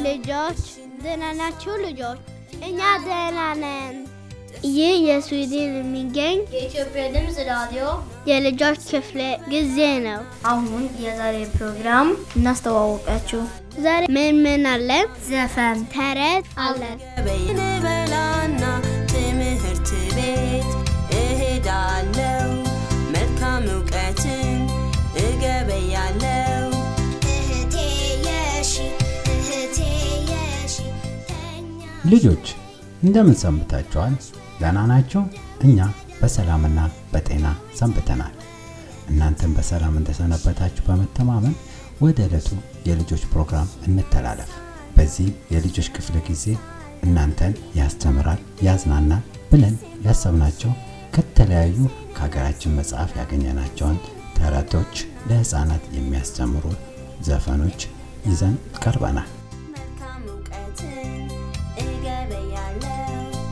ልጆች ደህና ናችሁ? ልጆች እኛ ደህና ነን። ይህ የስዊድን የሚገኝ የኢትዮጵያ ድምፅ ራዲዮ የልጆች ክፍለ ጊዜ ነው። አሁን የዛሬ ፕሮግራም እናስተዋወቃችሁ። ዛሬ ምን ምን አለን? ዘፈን፣ ተረት አለን። በላና ትምህርት ቤት እሄዳለው መልካም እውቀትን እገበያለው እህቴ የሺ እህቴ የሺ ተኛ ልጆች እንደምን ሰንብታችኋል? ደህና ናቸው? እኛ በሰላምና በጤና ሰንብተናል። እናንተም በሰላም እንደሰነበታችሁ በመተማመን ወደ ዕለቱ የልጆች ፕሮግራም እንተላለፍ። በዚህ የልጆች ክፍለ ጊዜ እናንተን ያስተምራል፣ ያዝናናል ብለን ያሰብናቸው ከተለያዩ ከሀገራችን መጽሐፍ ያገኘናቸውን ተረቶች፣ ለሕፃናት የሚያስተምሩ ዘፈኖች ይዘን ቀርበናል። መልካም እውቀትን እገበያለው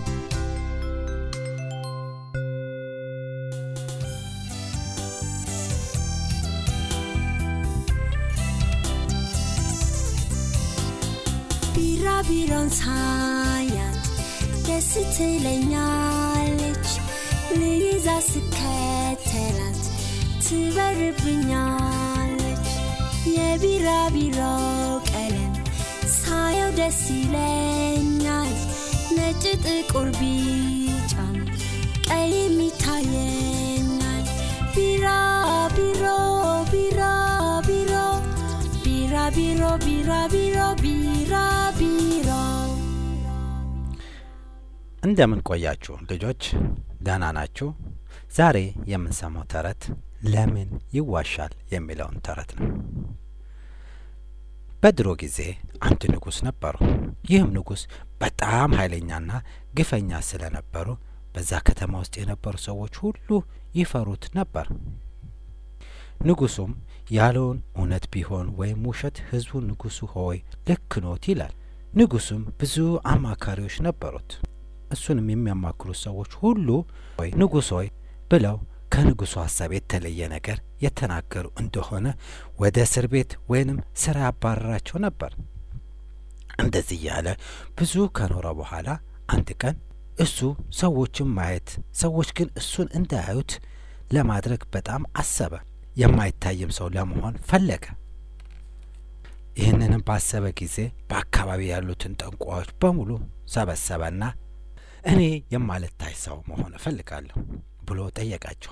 ቢራቢሮን ሳያት ደስ ትለኛለች ልይዛ ስከተላት ትበርብኛለች የቢራቢሮ ቀለም ሳየው ደስ ይለኛል ነጭ ጥቁር ቢጫም ቀይም ይታየኛል ቢራቢሮ ቢራቢሮ ቢራቢሮ ቢራቢሮ ቢራቢሮ እንደምን ቆያችሁ ልጆች? ደህና ናችሁ? ዛሬ የምንሰማው ተረት ለምን ይዋሻል የሚለውን ተረት ነው። በድሮ ጊዜ አንድ ንጉሥ ነበሩ። ይህም ንጉሥ በጣም ኃይለኛና ግፈኛ ስለነበሩ በዛ ከተማ ውስጥ የነበሩ ሰዎች ሁሉ ይፈሩት ነበር። ንጉሱም ያለውን እውነት ቢሆን ወይም ውሸት ሕዝቡ ንጉሱ ሆይ ልክ ኖት ይላል። ንጉሱም ብዙ አማካሪዎች ነበሩት። እሱንም የሚያማክሩት ሰዎች ሁሉ ሆይ ንጉሥ ሆይ ብለው ከንጉሱ ሀሳብ የተለየ ነገር የተናገሩ እንደሆነ ወደ እስር ቤት ወይንም ስራ ያባረራቸው ነበር። እንደዚህ እያለ ብዙ ከኖረ በኋላ አንድ ቀን እሱ ሰዎችን ማየት ሰዎች ግን እሱን እንዳያዩት ለማድረግ በጣም አሰበ። የማይታይም ሰው ለመሆን ፈለገ። ይህንንም ባሰበ ጊዜ በአካባቢ ያሉትን ጠንቋዮች በሙሉ ሰበሰበና እኔ የማልታይ ሰው መሆን እፈልጋለሁ ብሎ ጠየቃቸው።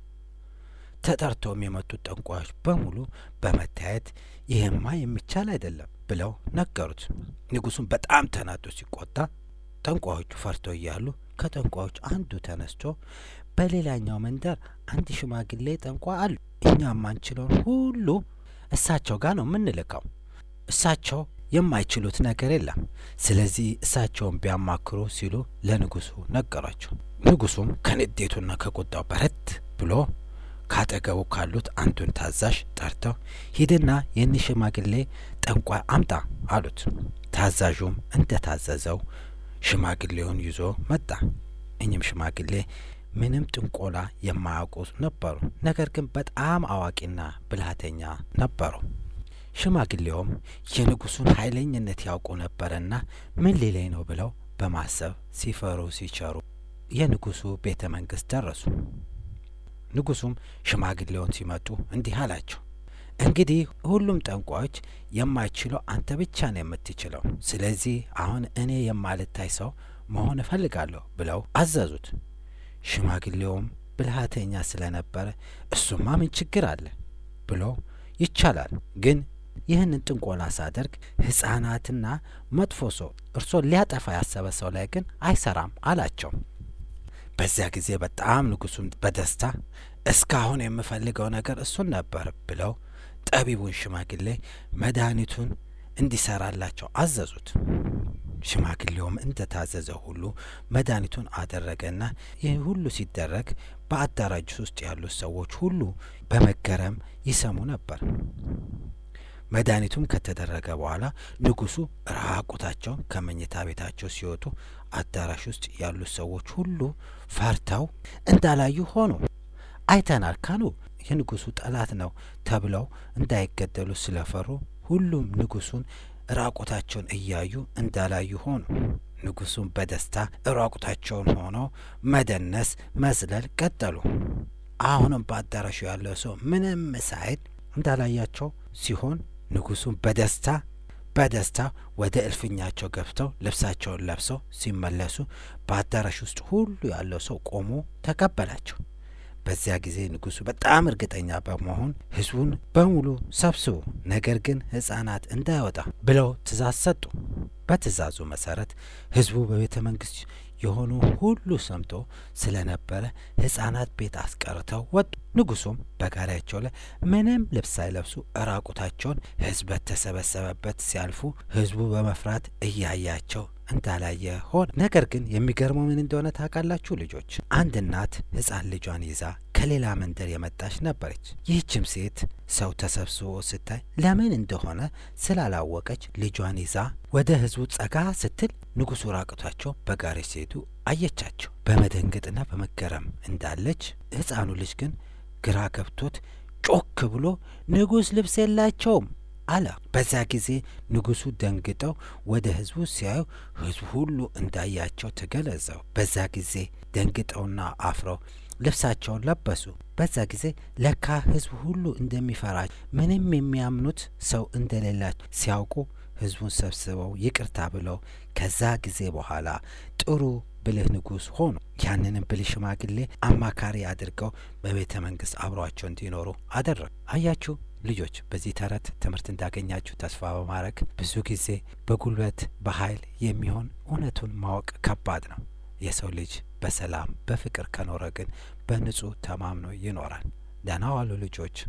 ተጠርተውም የመጡት ጠንቋዮች በሙሉ በመታየት ይህማ የሚቻል አይደለም ብለው ነገሩት። ንጉሱም በጣም ተናዶ ሲቆጣ ጠንቋዮቹ ፈርተው እያሉ ከጠንቋዮች አንዱ ተነስቶ በሌላኛው መንደር አንድ ሽማግሌ ጠንቋይ አሉ፣ እኛ የማንችለውን ሁሉ እሳቸው ጋር ነው የምንልከው። እሳቸው የማይችሉት ነገር የለም። ስለዚህ እሳቸውን ቢያማክሩ ሲሉ ለንጉሱ ነገሯቸው። ንጉሱም ከንዴቱና ከቁጣው በረት ብሎ ካጠገቡ ካሉት አንዱን ታዛዥ ጠርተው ሂድና የኒ ሽማግሌ ጠንቋይ አምጣ አሉት። ታዛዡም እንደ ታዘዘው ሽማግሌውን ይዞ መጣ። እኚህም ሽማግሌ ምንም ጥንቆላ የማያውቁ ነበሩ። ነገር ግን በጣም አዋቂና ብልሃተኛ ነበሩ። ሽማግሌውም የንጉሱን ኃይለኝነት ያውቁ ነበርና ምን ሊለኝ ነው ብለው በማሰብ ሲፈሩ ሲቸሩ የንጉሱ ቤተ መንግስት ደረሱ። ንጉሱም ሽማግሌውን ሲመጡ እንዲህ አላቸው። እንግዲህ ሁሉም ጠንቋዮች የማይችለው አንተ ብቻ ነው የምትችለው። ስለዚህ አሁን እኔ የማልታይ ሰው መሆን እፈልጋለሁ ብለው አዘዙት። ሽማግሌውም ብልሃተኛ ስለነበረ እሱማ ምን ችግር አለ ብሎ ይቻላል ግን ይህንን ጥንቆላ ሳደርግ ሕፃናትና መጥፎ ሰው እርሶን ሊያጠፋ ያሰበ ሰው ላይ ግን አይሰራም አላቸው። በዚያ ጊዜ በጣም ንጉሱም በደስታ እስካሁን የምፈልገው ነገር እሱን ነበር ብለው ጠቢቡን ሽማግሌ መድኃኒቱን እንዲሰራላቸው አዘዙት። ሽማግሌውም እንደ ታዘዘ ሁሉ መድኃኒቱን አደረገና ይህ ሁሉ ሲደረግ በአዳራጅ ውስጥ ያሉት ሰዎች ሁሉ በመገረም ይሰሙ ነበር። መድኃኒቱም ከተደረገ በኋላ ንጉሱ ራቁታቸውን ከመኝታ ቤታቸው ሲወጡ አዳራሽ ውስጥ ያሉት ሰዎች ሁሉ ፈርተው እንዳላዩ ሆኑ። አይተናል ካሉ የንጉሱ ጠላት ነው ተብለው እንዳይገደሉ ስለፈሩ ሁሉም ንጉሱን ራቁታቸውን እያዩ እንዳላዩ ሆኑ። ንጉሡም በደስታ ራቁታቸውን ሆነው መደነስ፣ መዝለል ቀጠሉ። አሁንም በአዳራሹ ያለው ሰው ምንም ሳይል እንዳላያቸው ሲሆን ንጉሡም በደስታ በደስታ ወደ እልፍኛቸው ገብተው ልብሳቸውን ለብሰው ሲመለሱ በአዳራሽ ውስጥ ሁሉ ያለው ሰው ቆሞ ተቀበላቸው። በዚያ ጊዜ ንጉሡ በጣም እርግጠኛ በመሆን ሕዝቡን በሙሉ ሰብስቡ፣ ነገር ግን ሕፃናት እንዳይወጣ ብለው ትእዛዝ ሰጡ። በትእዛዙ መሰረት ሕዝቡ በቤተ መንግስት የሆኑ ሁሉ ሰምቶ ስለነበረ ሕፃናት ቤት አስቀርተው ወጡ። ንጉሡም በጋሪያቸው ላይ ምንም ልብስ ሳይለብሱ እራቁታቸውን ሕዝብ በተሰበሰበበት ሲያልፉ ሕዝቡ በመፍራት እያያቸው እንዳላየ ሆነ። ነገር ግን የሚገርመው ምን እንደሆነ ታውቃላችሁ ልጆች? አንድ እናት ሕፃን ልጇን ይዛ ከሌላ መንደር የመጣች ነበረች። ይህችም ሴት ሰው ተሰብስቦ ስታይ ለምን እንደሆነ ስላላወቀች ልጇን ይዛ ወደ ሕዝቡ ጸጋ ስትል ንጉሡ ራቁታቸው በጋሪ ሲሄዱ አየቻቸው። በመደንገጥና በመገረም እንዳለች ሕፃኑ ልጅ ግን ግራ ገብቶት ጮክ ብሎ ንጉሥ ልብስ የላቸውም አለ። በዛ ጊዜ ንጉሡ ደንግጠው ወደ ሕዝቡ ሲያዩ ሕዝቡ ሁሉ እንዳያቸው ተገለጸው። በዛ ጊዜ ደንግጠውና አፍረው ልብሳቸውን ለበሱ። በዛ ጊዜ ለካ ሕዝቡ ሁሉ እንደሚፈራቸው ምንም የሚያምኑት ሰው እንደሌላቸው ሲያውቁ ሕዝቡን ሰብስበው ይቅርታ ብለው ከዛ ጊዜ በኋላ ጥሩ ብልህ ንጉሥ ሆኑ። ያንንም ብልህ ሽማግሌ አማካሪ አድርገው በቤተ መንግስት አብሯቸው እንዲኖሩ አደረጉ። አያችሁ ልጆች፣ በዚህ ተረት ትምህርት እንዳገኛችሁ ተስፋ በማድረግ ብዙ ጊዜ በጉልበት በኃይል የሚሆን እውነቱን ማወቅ ከባድ ነው። የሰው ልጅ በሰላም በፍቅር ከኖረ ግን በንጹህ ተማምኖ ይኖራል። ደህና ዋሉ ልጆች።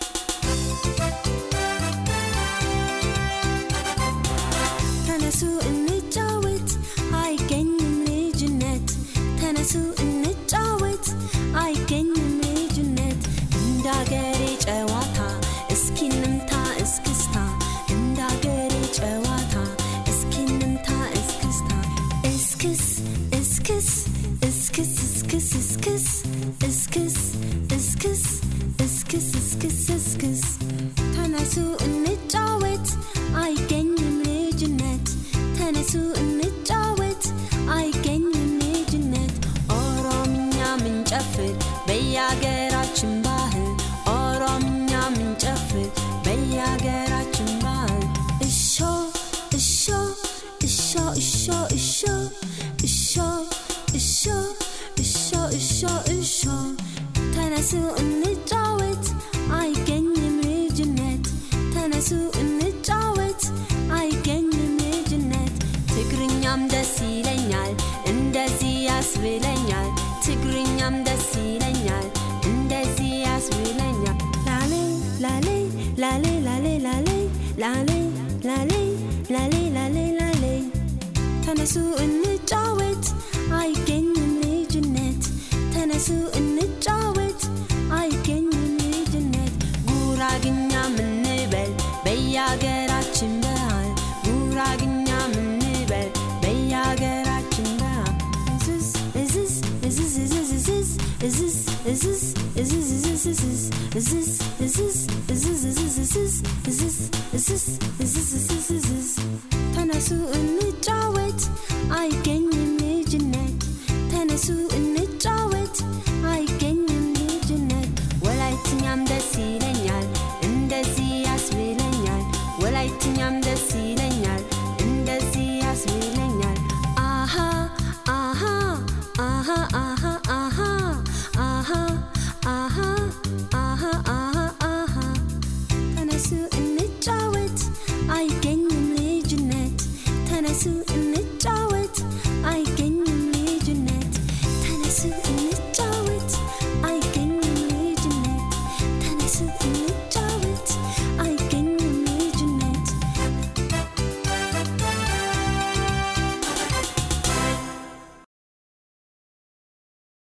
ተነሱ እንጫወት፣ አይገኝም ልጅነት። ተነሱ እንጫወት፣ አይገኝም ልጅነት። እንዳገሬ ጨዋታ እስኪ እንምታ እስክስታ፣ እንዳገሬ ጨዋታ እስኪ እንምታ እስክስታ። እስክስ እስክስ እስክስ እስክስ እስክስ እስክስ እስክስ እስክስ እስክስ እስክስ ተነሱ እንጫወት አይገኝም ልጅነት ተነሱ እንጫወት አይገኝም ልጅነት ኦሮምኛ ምንጨፍር በየአገራችን ባህል ኦሮምኛ ምንጨፍር በየአገራችን ባህል እሾ እሾ እሾ እሾ እሾ እሾ እሾ እሾ እሾ እሾ ተነሱ እንጫወት አይገኝም ልጅነት ተነሱ እንጫወት አይገኝም ልጅነት ትግርኛም ደስ ይለኛል እንደዚህ ያስብለኛል ትግርኛም ደስ ይለኛል እንደዚህ ያስብለኛል ላሌ ላሌ ላሌ ላሌ ላሌ ላሌ ላሌ ላሌ ላሌ ላሌ ተነሱ እንጫወት አይገኝም ልጅነት ተነሱ እንጫወት አይገኝም ልጅነት ጉራግኛ ምንበል በየአገራችን ባህል ጉራግኛ ምንበል በየአገራችን ባህል እዝዝ እዝዝ እዝዝ እዝዝ እዝዝ እዝዝ እዝዝ እዝዝ እዝዝ እዝዝ